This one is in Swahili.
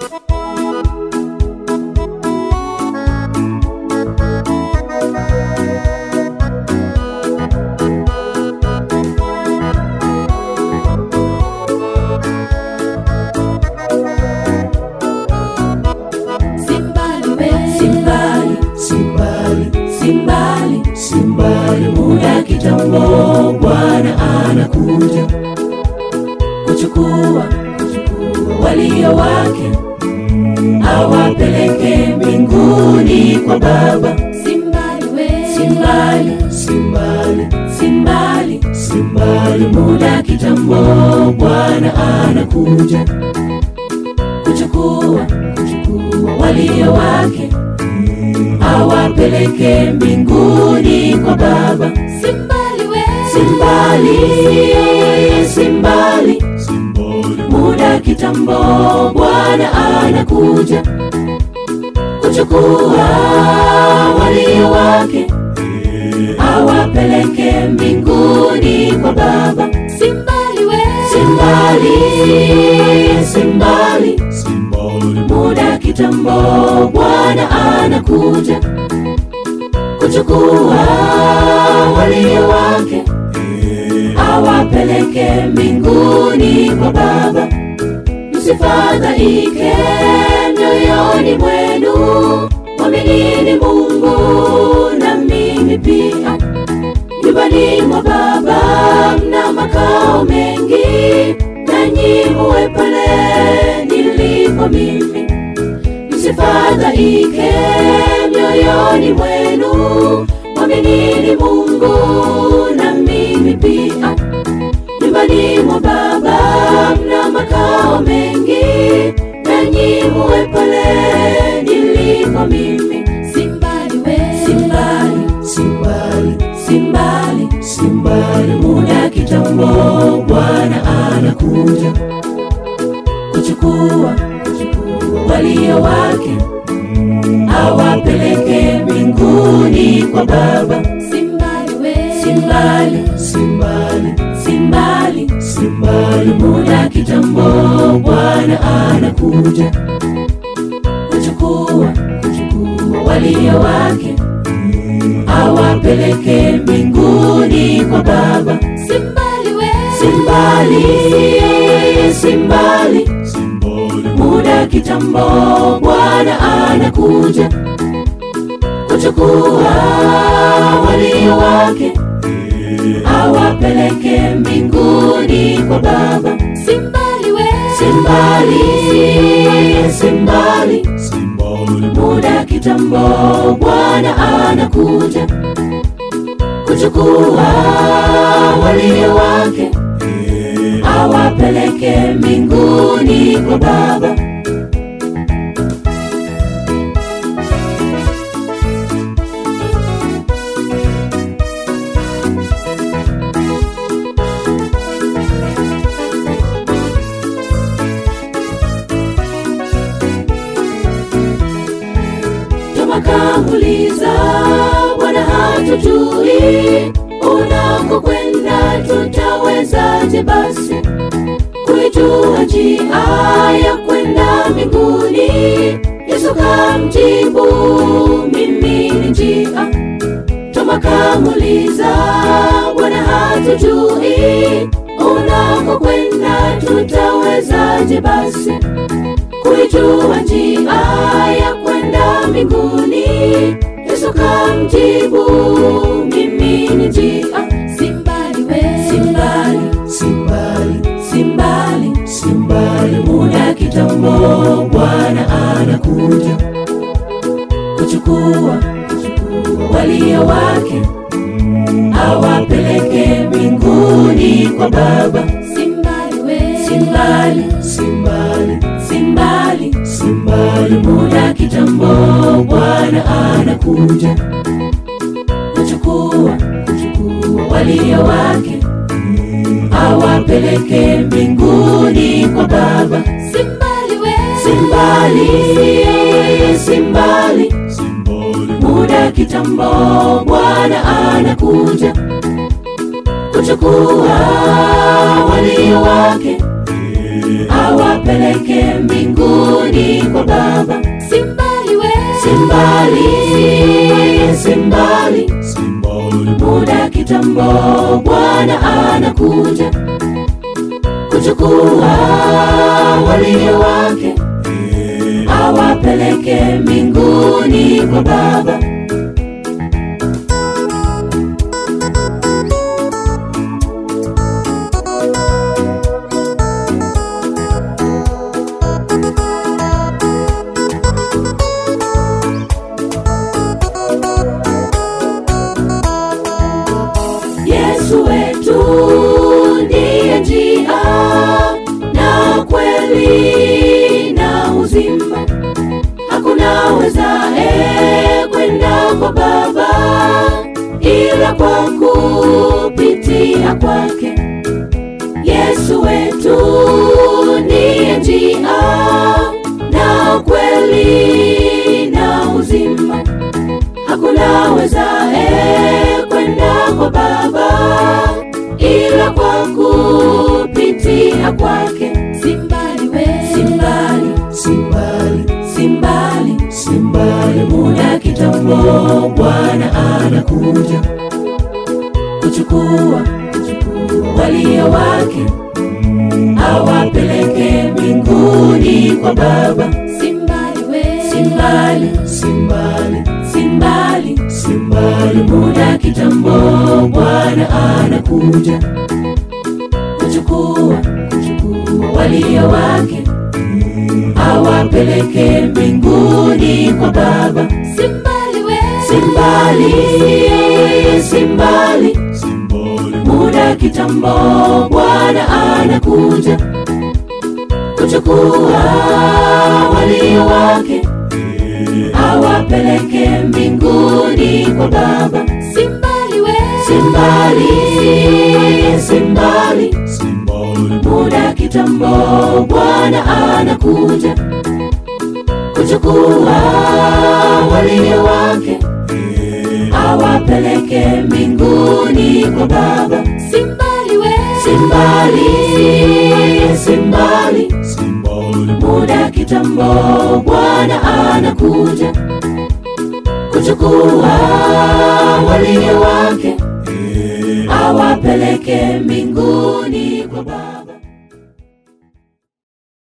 Simbali we, simbali simbali simbali simbali muda kitambo bwana anakuja kuchukua kuchukua walio wake awapeleke mbinguni kwa baba simbali we, simbali simbali simbali simbali muda kitambo bwana anakuja kuchukua kuchukua walio wake awapeleke mbinguni kwa baba simbali we, simbali simbali muda kitambo bwana anakuja kuchukua walio wake awapeleke mbinguni kwa baba simbali we, simbali simbali muda kitambo bwana anakuja kuchukua walio wake awapeleke mbinguni kwa baba msifadhaike mioyoni mwenu mwaminini mungu na mimi pia nyumbani mwa baba mna makao mengi nanyi muwe pale nilipo mimi msifadhaike mioyoni mwenu mwaminini mungu na mimi pia nyumbani mwa baba mna makao mengi nanyi muwe pale nilipo mimi simbali we, simbali simbali simbali simbali muda kitambo bwana anakuja kuchukua kuchukua walio wake awapeleke mbinguni kwa baba simbali we, simbali simbali simbali simbali muda kitambo bwana anakuja kuchukua kuchukua walio wake awapeleke mbinguni kwa baba simbali we, simbali simbali muda kitambo bwana anakuja kuchukua walio wake awapeleke mbinguni kwa baba simbali we, simbali simbali muda kitambo bwana anakuja kuchukua walio wake awapeleke mbinguni kwa baba tumakamuliza bwana hatujui unakokwenda tutawezaje basi kuijua njia ya kwenda mbinguni yesu kamjibu mimi ni njia tumakamuliza bwana hatujui unakokwenda tutawezaje basi kuijua njia ya kwenda mbinguni yesu kamjibu mimi ni njia simbali we, simbali simbali simbali simbali muda kitambo bwana anakuja kuchukua kuchukua walio wake awapeleke mbinguni kwa baba simbali we, simbali simbali simbali simbali muda kitambo bwana anakuja kuchukua kuchukua walio wake awapeleke mbinguni kwa baba simbali we, simbali simbali muda kitambo bwana anakuja kuchukua walio wake awapeleke mbinguni kitambo bwana anakuja kuchukua walio wake awapeleke mbinguni kwa baba yesu wetu ndiye njia na kweli na uzima hakuna wezae kwenda kwa baba ila kwa kupitia kwake yesu wetu ndiye njia na kweli na uzima hakuna wezae kwenda kwa baba ila kwa kupitia kwake simbali we simbali simbali simbali simbali muda kitambo bwana anakuja kuchukua walio wake awapeleke mbinguni kwa baba simbali we simbali simbali simbali simbali muda kitambo bwana anakuja kuchukua walio wake awapeleke mbinguni kwa baba simbali we simbali simbali simbali muda kitambo bwana anakuja kuchukua walio wake awapeleke mbinguni kwa baba simbali we simbali simbali simbali muda kitambo bwana anakuja kuchukua walio wake awapeleke mbinguni kwa baba simbali we simbali simbali simbali muda kitambo bwana anakuja kuchukua walio wake awapeleke mbinguni kwa baba